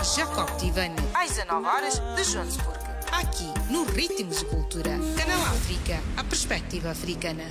Jacob Tivani, às 19 horas de Joanesburgo. Aqui, no Ritmos de Cultura. Canal África, a perspectiva africana.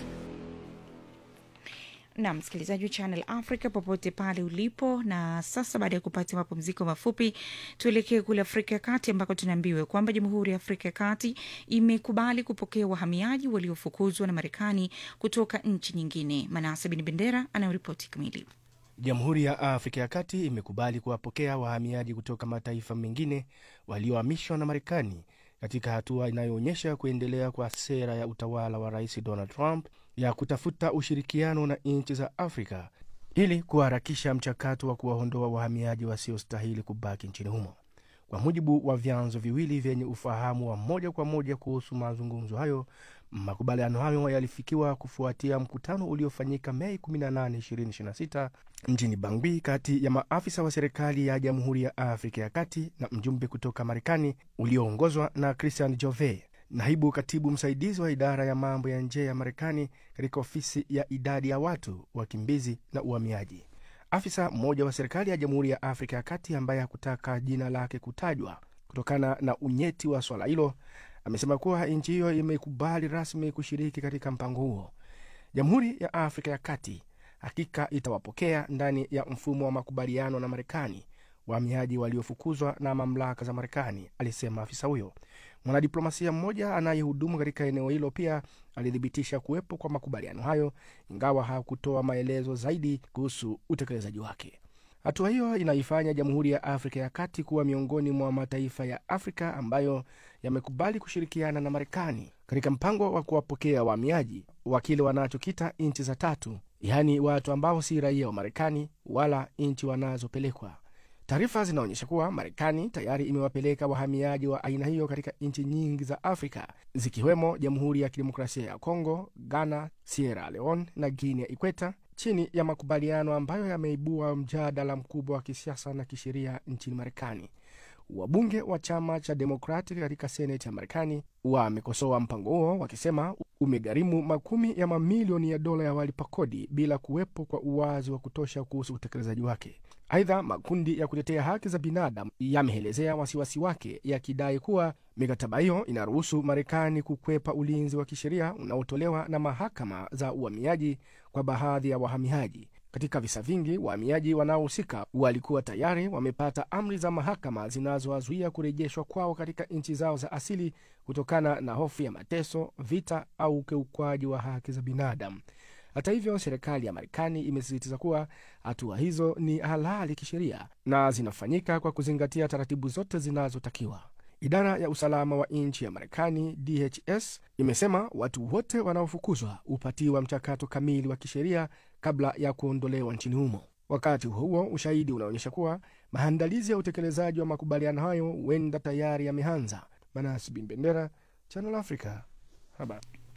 na msikilizaji wa Channel Africa popote pale ulipo. Na sasa baada ya kupata mapumziko mafupi, tuelekee kule Afrika ya Kati ambako tunaambiwa kwamba Jamhuri ya Afrika ya Kati imekubali kupokea wahamiaji waliofukuzwa na Marekani kutoka nchi nyingine. Manase Bin Bendera anayoripoti kamili. Jamhuri ya Afrika ya Kati imekubali kuwapokea wahamiaji kutoka mataifa mengine waliohamishwa na Marekani katika hatua inayoonyesha kuendelea kwa sera ya utawala wa Rais Donald Trump ya kutafuta ushirikiano na nchi za Afrika ili kuharakisha mchakato wa kuwaondoa wahamiaji wasiostahili kubaki nchini humo. Kwa mujibu wa vyanzo viwili vyenye ufahamu wa moja kwa moja kuhusu mazungumzo hayo, makubaliano hayo yalifikiwa kufuatia mkutano uliofanyika Mei 18, 2026 mjini Bangui kati ya maafisa wa serikali ya Jamhuri ya Afrika ya Kati na mjumbe kutoka Marekani ulioongozwa na Christian Jove, naibu katibu msaidizi wa idara ya mambo ya nje ya Marekani katika ofisi ya idadi ya watu, wakimbizi na uhamiaji. Afisa mmoja wa serikali ya Jamhuri ya Afrika ya Kati ambaye hakutaka jina lake kutajwa kutokana na unyeti wa swala hilo amesema kuwa nchi hiyo imekubali rasmi kushiriki katika mpango huo. Jamhuri ya Afrika ya Kati hakika itawapokea ndani ya mfumo wa makubaliano na Marekani wahamiaji waliofukuzwa na mamlaka za Marekani, alisema afisa huyo. Mwanadiplomasia mmoja anayehudumu katika eneo hilo pia alithibitisha kuwepo kwa makubaliano hayo, ingawa hakutoa maelezo zaidi kuhusu utekelezaji wake. Hatua hiyo inaifanya Jamhuri ya Afrika ya Kati kuwa miongoni mwa mataifa ya Afrika ambayo yamekubali kushirikiana na Marekani katika mpango wa kuwapokea wahamiaji wa kile wanachokita nchi za tatu, yaani watu ambao si raia wa Marekani wala nchi wanazopelekwa. Taarifa zinaonyesha kuwa Marekani tayari imewapeleka wahamiaji wa aina hiyo katika nchi nyingi za Afrika zikiwemo Jamhuri ya Kidemokrasia ya Kongo, Ghana, Sierra Leone na Guinea Ikweta, chini ya makubaliano ambayo yameibua mjadala mkubwa wa kisiasa na kisheria nchini Marekani. Wabunge wa chama cha Demokrati katika seneti ya Marekani wamekosoa mpango huo wakisema umegharimu makumi ya mamilioni ya dola ya walipa kodi bila kuwepo kwa uwazi wa kutosha kuhusu utekelezaji wake. Aidha, makundi ya kutetea haki za binadamu yameelezea wasiwasi wake yakidai kuwa mikataba hiyo inaruhusu Marekani kukwepa ulinzi wa kisheria unaotolewa na mahakama za uhamiaji kwa baadhi ya wahamiaji. Katika visa vingi, wahamiaji wanaohusika walikuwa tayari wamepata amri za mahakama zinazowazuia kurejeshwa kwao katika nchi zao za asili kutokana na hofu ya mateso, vita au ukiukwaji wa haki za binadamu. Hata hivyo, serikali ya Marekani imesisitiza kuwa hatua hizo ni halali kisheria na zinafanyika kwa kuzingatia taratibu zote zinazotakiwa. Idara ya usalama wa nchi ya Marekani, DHS, imesema watu wote wanaofukuzwa hupatiwa mchakato kamili wa kisheria kabla ya kuondolewa nchini humo. Wakati huo huo, ushahidi unaonyesha kuwa maandalizi ya utekelezaji wa makubaliano hayo huenda tayari yameanza. Manasi Bin Bendera, Channel Africa, habari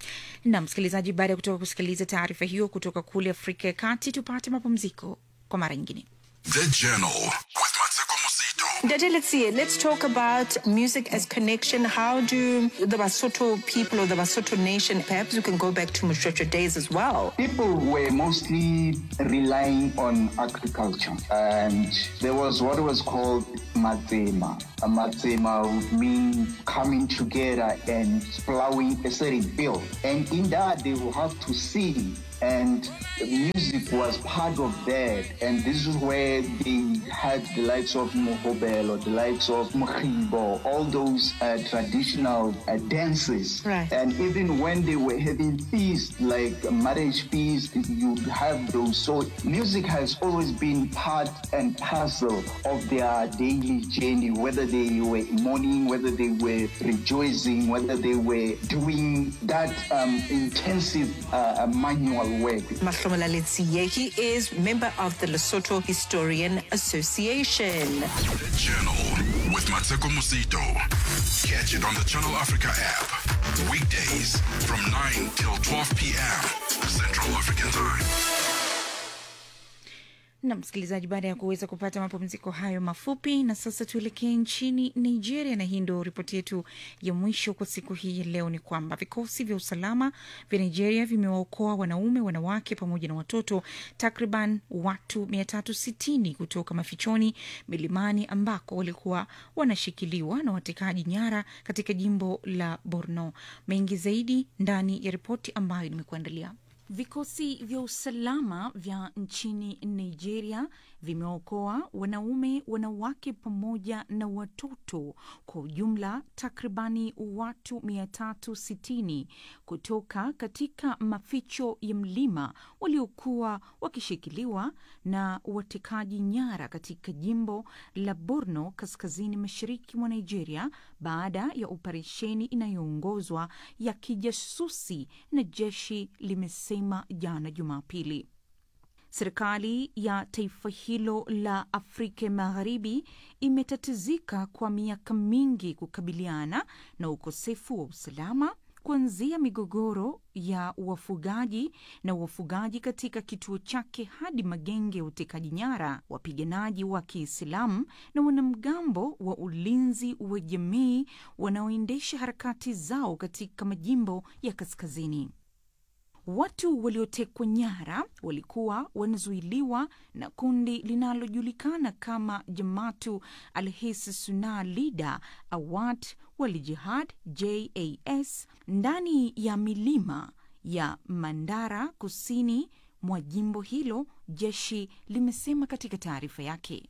na msikilizaji, baada ya kutoka kusikiliza taarifa hiyo kutoka kule Afrika ya Kati, tupate mapumziko kwa mara nyingine. The Journal with Mateko Musito. Daddy, let's see. Let's talk about music as connection. How do the Basotho people or the Basotho nation, perhaps we can go back to Mushrocha days as well. People were mostly relying on agriculture, and there was what was called matzema. A matzema would mean coming together and plowing a certain field, and in that they will have to sing and music was part of that. And this is where they had the likes of Mohobelo, the likes of Mkhibo, all those uh, traditional uh, dances. Right. And even when they were having feasts, like marriage feast, you have those. So music has always been part and parcel of their daily journey, whether they were mourning, whether they were rejoicing, whether they were doing that um, intensive uh, uh, manual work. Mahlomola Letsiye, he is member of the Lesotho Historian Association. The Journal with Mateko Musito. Catch it on the Channel Africa app. Weekdays from 9 till 12 p.m. Central African Time. na msikilizaji, baada ya kuweza kupata mapumziko hayo mafupi, na sasa tuelekee nchini Nigeria, na hii ndo ripoti yetu ya mwisho kwa siku hii ya leo. Ni kwamba vikosi vya usalama vya Nigeria vimewaokoa wanaume, wanawake pamoja na watoto takriban watu 360 kutoka mafichoni milimani ambako walikuwa wanashikiliwa na watekaji nyara katika jimbo la Borno. Mengi zaidi ndani ya ripoti ambayo nimekuandalia. Vikosi vya usalama vya nchini Nigeria vimeokoa wanaume, wanawake pamoja na watoto kwa ujumla takribani watu 360 kutoka katika maficho ya mlima waliokuwa wakishikiliwa na watekaji nyara katika jimbo la Borno kaskazini mashariki mwa Nigeria baada ya operesheni inayoongozwa ya kijasusi na jeshi limesema jana Jumapili. Serikali ya taifa hilo la Afrika Magharibi imetatizika kwa miaka mingi kukabiliana na ukosefu wa usalama kuanzia migogoro ya wafugaji na wafugaji katika kituo chake hadi magenge ya utekaji nyara, wapiganaji wa Kiislamu na wanamgambo wa ulinzi wa jamii wanaoendesha harakati zao katika majimbo ya kaskazini. Watu waliotekwa nyara walikuwa wanazuiliwa na kundi linalojulikana kama Jamaatu Alhis Suna Lida Awad wal Jihad JAS ndani ya milima ya Mandara kusini mwa jimbo hilo, jeshi limesema katika taarifa yake.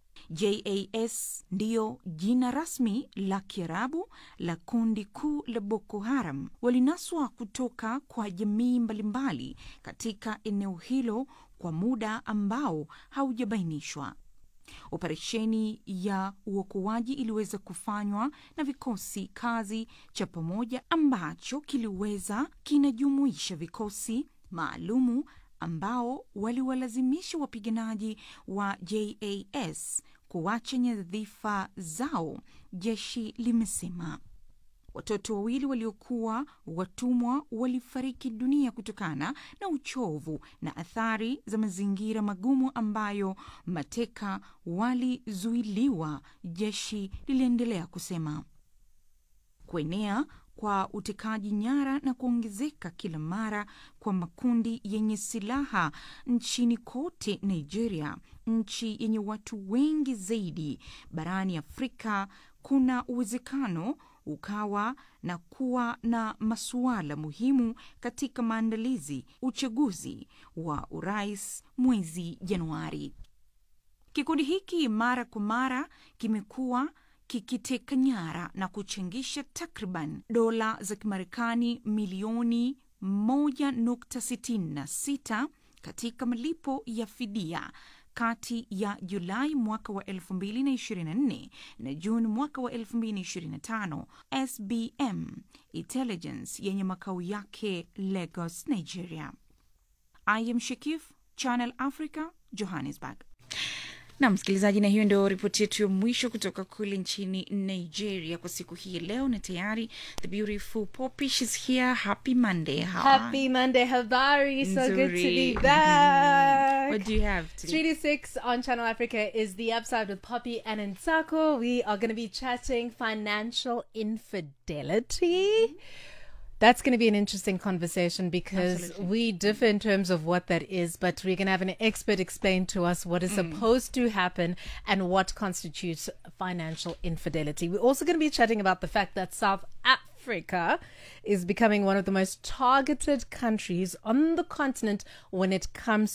JAS ndiyo jina rasmi la Kiarabu la kundi kuu la Boko Haram. Walinaswa kutoka kwa jamii mbalimbali katika eneo hilo kwa muda ambao haujabainishwa. Operesheni ya uokoaji iliweza kufanywa na vikosi kazi cha pamoja ambacho kiliweza kinajumuisha vikosi maalumu ambao waliwalazimisha wapiganaji wa JAS kuacha nyadhifa zao, jeshi limesema. Watoto wawili waliokuwa watumwa walifariki dunia kutokana na uchovu na athari za mazingira magumu ambayo mateka walizuiliwa, jeshi liliendelea kusema. Kuenea kwa utekaji nyara na kuongezeka kila mara kwa makundi yenye silaha nchini kote Nigeria, nchi yenye watu wengi zaidi barani Afrika, kuna uwezekano ukawa na kuwa na masuala muhimu katika maandalizi uchaguzi wa urais mwezi Januari. Kikundi hiki mara kwa mara kimekuwa kikiteka nyara na kuchangisha takriban dola za Kimarekani milioni 1.66 katika malipo ya fidia kati ya Julai mwaka wa 2024 na Juni mwaka wa 2025. SBM Intelligence yenye makao yake Lagos, Nigeria. I am Shakif, Channel Africa, Johannesburg. na msikilizaji, na hiyo ndio ripoti yetu ya mwisho kutoka kule nchini Nigeria kwa siku hii ya leo, na tayari the beautiful Poppy she's here. Happy Monday. How are- Happy Monday, Habari. So good to be Nzuri. back. What do you have today? Streety Six on Channel Africa is the upside with Poppy and Nsako. We are going to be chatting financial infidelity. That's going to be an interesting conversation because we differ in terms of what that is, but we're going to have an expert explain to us what is supposed to happen and what constitutes financial infidelity. We're also going to be chatting about the fact that South Africa is becoming one of the most targeted countries on the continent when it comes